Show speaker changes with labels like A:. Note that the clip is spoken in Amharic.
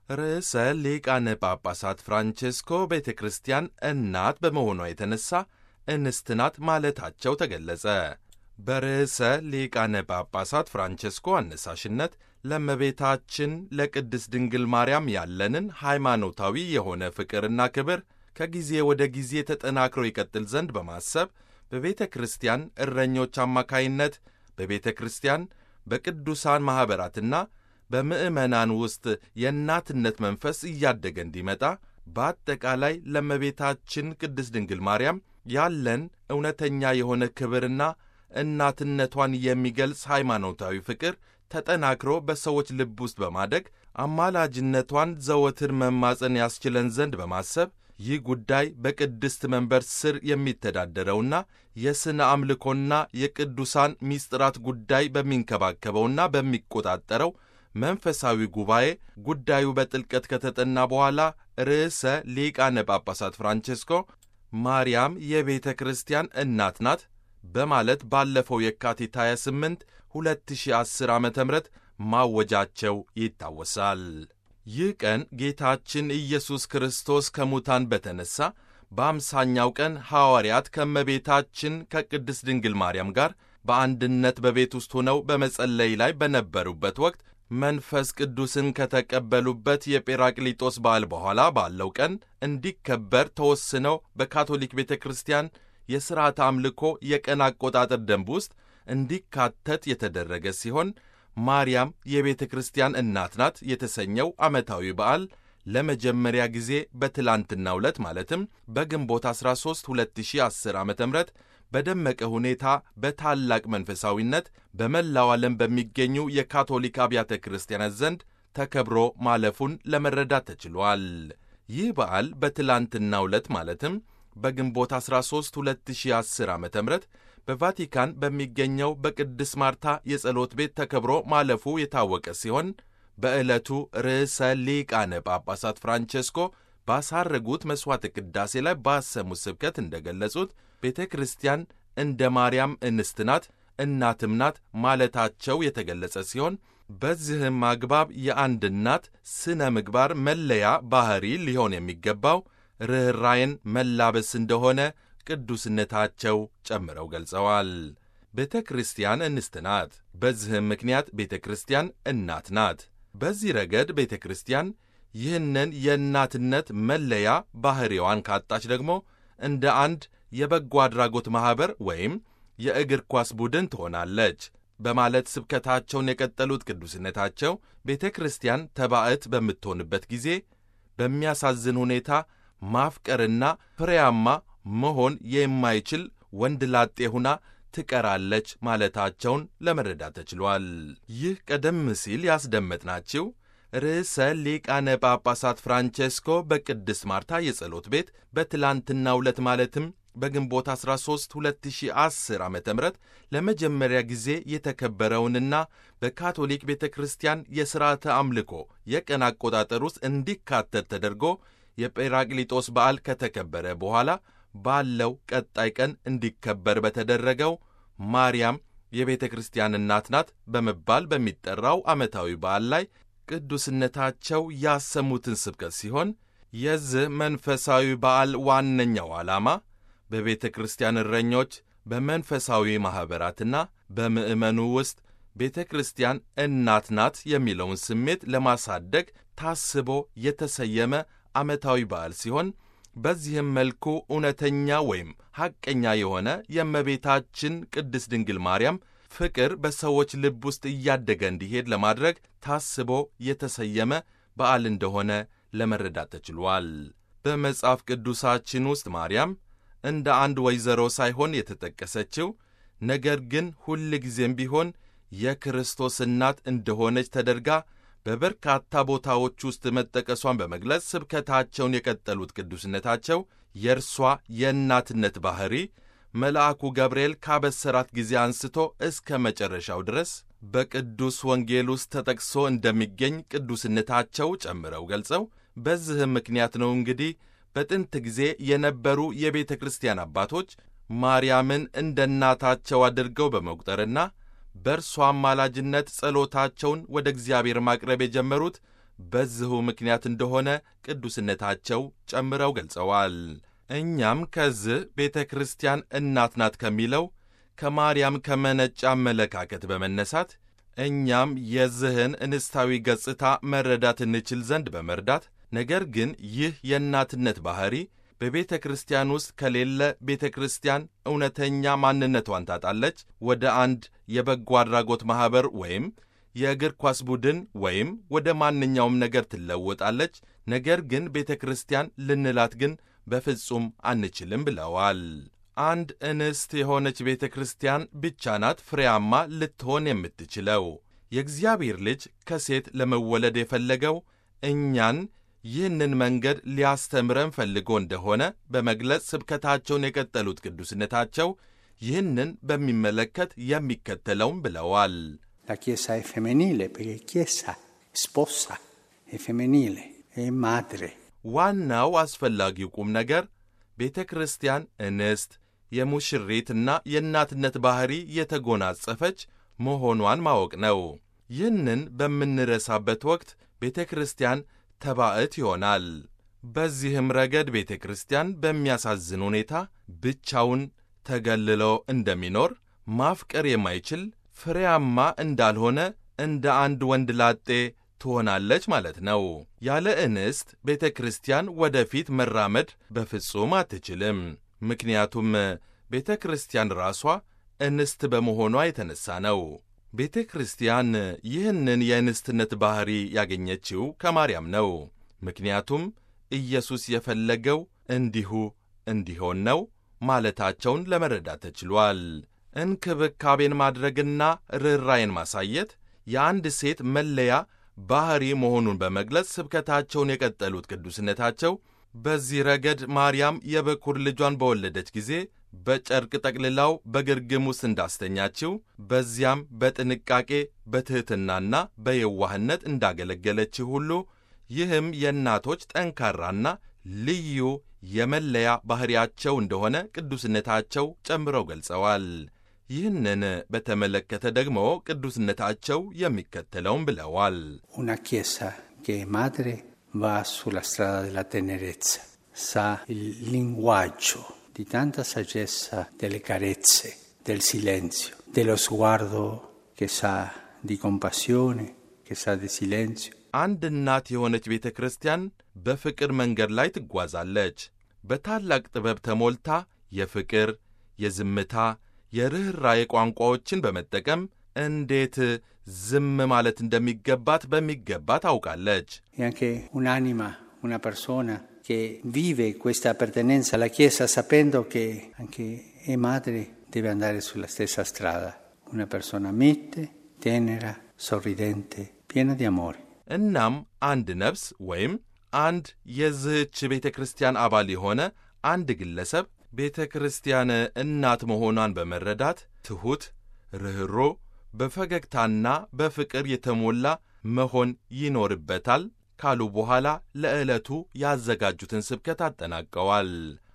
A: ርዕሰ ሊቃነ ጳጳሳት ፍራንቼስኮ ቤተ ክርስቲያን እናት በመሆኗ የተነሳ እንስት ናት ማለታቸው ተገለጸ። በርዕሰ ሊቃነ ጳጳሳት ፍራንቼስኮ አነሳሽነት ለእመቤታችን ለቅድስት ድንግል ማርያም ያለንን ሃይማኖታዊ የሆነ ፍቅርና ክብር ከጊዜ ወደ ጊዜ ተጠናክሮ ይቀጥል ዘንድ በማሰብ በቤተ ክርስቲያን እረኞች አማካይነት በቤተ ክርስቲያን በቅዱሳን ማኅበራትና በምዕመናን ውስጥ የእናትነት መንፈስ እያደገ እንዲመጣ በአጠቃላይ ለእመቤታችን ቅድስት ድንግል ማርያም ያለን እውነተኛ የሆነ ክብርና እናትነቷን የሚገልጽ ሃይማኖታዊ ፍቅር ተጠናክሮ በሰዎች ልብ ውስጥ በማደግ አማላጅነቷን ዘወትር መማፀን ያስችለን ዘንድ በማሰብ ይህ ጉዳይ በቅድስት መንበር ስር የሚተዳደረውና የሥነ አምልኮና የቅዱሳን ሚስጥራት ጉዳይ በሚንከባከበውና በሚቆጣጠረው መንፈሳዊ ጉባኤ ጉዳዩ በጥልቀት ከተጠና በኋላ ርዕሰ ሊቃነ ጳጳሳት ፍራንቼስኮ ማርያም የቤተ ክርስቲያን እናት ናት በማለት ባለፈው የካቲት 28 2010 ዓ ም ማወጃቸው ይታወሳል። ይህ ቀን ጌታችን ኢየሱስ ክርስቶስ ከሙታን በተነሣ በአምሳኛው ቀን ሐዋርያት ከእመቤታችን ከቅድስት ድንግል ማርያም ጋር በአንድነት በቤት ውስጥ ሆነው በመጸለይ ላይ በነበሩበት ወቅት መንፈስ ቅዱስን ከተቀበሉበት የጴራቅሊጦስ በዓል በኋላ ባለው ቀን እንዲከበር ተወስነው በካቶሊክ ቤተ ክርስቲያን የሥርዓተ አምልኮ የቀን አቆጣጠር ደንብ ውስጥ እንዲካተት የተደረገ ሲሆን ማርያም የቤተ ክርስቲያን እናት ናት የተሰኘው ዓመታዊ በዓል ለመጀመሪያ ጊዜ በትላንትናው ዕለት ማለትም በግንቦት 13 2010 ዓ ም በደመቀ ሁኔታ በታላቅ መንፈሳዊነት በመላው ዓለም በሚገኙ የካቶሊክ አብያተ ክርስቲያናት ዘንድ ተከብሮ ማለፉን ለመረዳት ተችሏል። ይህ በዓል በትላንትናው ዕለት ማለትም በግንቦት 13 2010 ዓ ም በቫቲካን በሚገኘው በቅድስ ማርታ የጸሎት ቤት ተከብሮ ማለፉ የታወቀ ሲሆን በዕለቱ ርዕሰ ሊቃነ ጳጳሳት ፍራንቼስኮ ባሳረጉት መሥዋዕተ ቅዳሴ ላይ ባሰሙት ስብከት እንደገለጹት ቤተ ክርስቲያን እንደ ማርያም እንስት ናት፣ እናትም ናት ማለታቸው የተገለጸ ሲሆን በዚህም አግባብ የአንድ እናት ስነ ምግባር መለያ ባሕሪ ሊሆን የሚገባው ርኅራይን መላበስ እንደሆነ ቅዱስነታቸው ጨምረው ገልጸዋል። ቤተ ክርስቲያን እንስት ናት። በዚህም ምክንያት ቤተ ክርስቲያን እናት ናት። በዚህ ረገድ ቤተ ክርስቲያን ይህንን የእናትነት መለያ ባሕሪዋን ካጣች ደግሞ እንደ አንድ የበጎ አድራጎት ማኅበር ወይም የእግር ኳስ ቡድን ትሆናለች በማለት ስብከታቸውን የቀጠሉት ቅዱስነታቸው ቤተ ክርስቲያን ተባዕት በምትሆንበት ጊዜ በሚያሳዝን ሁኔታ ማፍቀርና ፍሬያማ መሆን የማይችል ወንድ ላጤ ሁና ትቀራለች ማለታቸውን ለመረዳት ተችሏል። ይህ ቀደም ሲል ያስደመጥናችሁ ርዕሰ ሊቃነ ጳጳሳት ፍራንቼስኮ በቅድስት ማርታ የጸሎት ቤት በትላንትናው ዕለት ማለትም በግንቦት 13 2010 ዓ ም ለመጀመሪያ ጊዜ የተከበረውንና በካቶሊክ ቤተ ክርስቲያን የሥርዓተ አምልኮ የቀን አቆጣጠር ውስጥ እንዲካተት ተደርጎ የጴራቅሊጦስ በዓል ከተከበረ በኋላ ባለው ቀጣይ ቀን እንዲከበር በተደረገው ማርያም የቤተ ክርስቲያን እናት ናት በመባል በሚጠራው ዓመታዊ በዓል ላይ ቅዱስነታቸው ያሰሙትን ስብከት ሲሆን የዚህ መንፈሳዊ በዓል ዋነኛው ዓላማ በቤተ ክርስቲያን እረኞች፣ በመንፈሳዊ ማኅበራትና በምዕመኑ ውስጥ ቤተ ክርስቲያን እናት ናት የሚለውን ስሜት ለማሳደግ ታስቦ የተሰየመ ዓመታዊ በዓል ሲሆን በዚህም መልኩ እውነተኛ ወይም ሐቀኛ የሆነ የእመቤታችን ቅድስት ድንግል ማርያም ፍቅር በሰዎች ልብ ውስጥ እያደገ እንዲሄድ ለማድረግ ታስቦ የተሰየመ በዓል እንደሆነ ለመረዳት ተችሏል። በመጽሐፍ ቅዱሳችን ውስጥ ማርያም እንደ አንድ ወይዘሮ ሳይሆን የተጠቀሰችው ነገር ግን ሁል ጊዜም ቢሆን የክርስቶስ እናት እንደሆነች ተደርጋ በበርካታ ቦታዎች ውስጥ መጠቀሷን በመግለጽ ስብከታቸውን የቀጠሉት ቅዱስነታቸው የእርሷ የእናትነት ባሕሪ መልአኩ ገብርኤል ካበሰራት ጊዜ አንስቶ እስከ መጨረሻው ድረስ በቅዱስ ወንጌል ውስጥ ተጠቅሶ እንደሚገኝ ቅዱስነታቸው ጨምረው ገልጸው በዚህም ምክንያት ነው እንግዲህ በጥንት ጊዜ የነበሩ የቤተ ክርስቲያን አባቶች ማርያምን እንደ እናታቸው አድርገው በመቁጠርና በእርሷ አማላጅነት ጸሎታቸውን ወደ እግዚአብሔር ማቅረብ የጀመሩት በዚሁ ምክንያት እንደሆነ ቅዱስነታቸው ጨምረው ገልጸዋል። እኛም ከዚህ ቤተ ክርስቲያን እናት ናት ከሚለው ከማርያም ከመነጨ አመለካከት በመነሳት እኛም የዚህን እንስታዊ ገጽታ መረዳት እንችል ዘንድ በመርዳት ነገር ግን ይህ የእናትነት ባሕሪ በቤተ ክርስቲያን ውስጥ ከሌለ ቤተ ክርስቲያን እውነተኛ ማንነቷን ታጣለች፣ ወደ አንድ የበጎ አድራጎት ማኅበር ወይም የእግር ኳስ ቡድን ወይም ወደ ማንኛውም ነገር ትለወጣለች። ነገር ግን ቤተ ክርስቲያን ልንላት ግን በፍጹም አንችልም ብለዋል። አንድ እንስት የሆነች ቤተ ክርስቲያን ብቻ ናት ፍሬያማ ልትሆን የምትችለው። የእግዚአብሔር ልጅ ከሴት ለመወለድ የፈለገው እኛን ይህንን መንገድ ሊያስተምረን ፈልጎ እንደሆነ በመግለጽ ስብከታቸውን የቀጠሉት ቅዱስነታቸው ይህንን በሚመለከት የሚከተለውም ብለዋል።
B: La Chiesa è femminile perché Chiesa sposa, è femminile, è madre.
A: ዋናው አስፈላጊው ቁም ነገር ቤተ ክርስቲያን እንስት የሙሽሪትና የእናትነት ባሕሪ የተጎናጸፈች መሆኗን ማወቅ ነው። ይህንን በምንረሳበት ወቅት ቤተ ክርስቲያን ተባዕት ይሆናል። በዚህም ረገድ ቤተ ክርስቲያን በሚያሳዝን ሁኔታ ብቻውን ተገልሎ እንደሚኖር ማፍቀር የማይችል ፍሬያማ እንዳልሆነ እንደ አንድ ወንድ ላጤ ትሆናለች ማለት ነው። ያለ እንስት ቤተ ክርስቲያን ወደፊት መራመድ በፍጹም አትችልም። ምክንያቱም ቤተ ክርስቲያን ራሷ እንስት በመሆኗ የተነሳ ነው። ቤተ ክርስቲያን ይህንን የእንስትነት ባሕሪ ያገኘችው ከማርያም ነው። ምክንያቱም ኢየሱስ የፈለገው እንዲሁ እንዲሆን ነው ማለታቸውን ለመረዳት ተችሏል። እንክብካቤን ማድረግና ርኅራይን ማሳየት የአንድ ሴት መለያ ባሕሪ መሆኑን በመግለጽ ስብከታቸውን የቀጠሉት ቅዱስነታቸው በዚህ ረገድ ማርያም የበኩር ልጇን በወለደች ጊዜ በጨርቅ ጠቅልላው በግርግም ውስጥ እንዳስተኛችው በዚያም በጥንቃቄ በትሕትናና በየዋህነት እንዳገለገለችው ሁሉ ይህም የእናቶች ጠንካራና ልዩ የመለያ ባሕሪያቸው እንደሆነ ቅዱስነታቸው ጨምረው ገልጸዋል። ይህንን በተመለከተ ደግሞ ቅዱስነታቸው የሚከተለውን ብለዋል።
B: Una Chiesa che è madre va sulla strada della tenerezza, sa il linguaggio di tanta saggezza delle carezze, del silenzio, dello sguardo che sa di compassione, che sa di silenzio.
A: አንድ እናት የሆነች ቤተ ክርስቲያን በፍቅር መንገድ ላይ ትጓዛለች። በታላቅ ጥበብ ተሞልታ የፍቅር፣ የዝምታ፣ የርኅራዬ ቋንቋዎችን በመጠቀም እንዴት ዝም ማለት እንደሚገባት በሚገባ ታውቃለች።
B: E anche un'anima, una persona che vive questa appartenenza alla Chiesa sapendo che anche è madre deve andare sulla stessa strada. Una persona mite, tenera, sorridente, piena di amore.
A: እናም አንድ ነፍስ ወይም አንድ የዝህች ቤተ ክርስቲያን አባል የሆነ አንድ ግለሰብ ቤተ ክርስቲያን እናት መሆኗን በመረዳት ትሑት፣ ርኅሮ፣ በፈገግታና በፍቅር የተሞላ መሆን ይኖርበታል ካሉ በኋላ ለዕለቱ ያዘጋጁትን ስብከት አጠናቀዋል።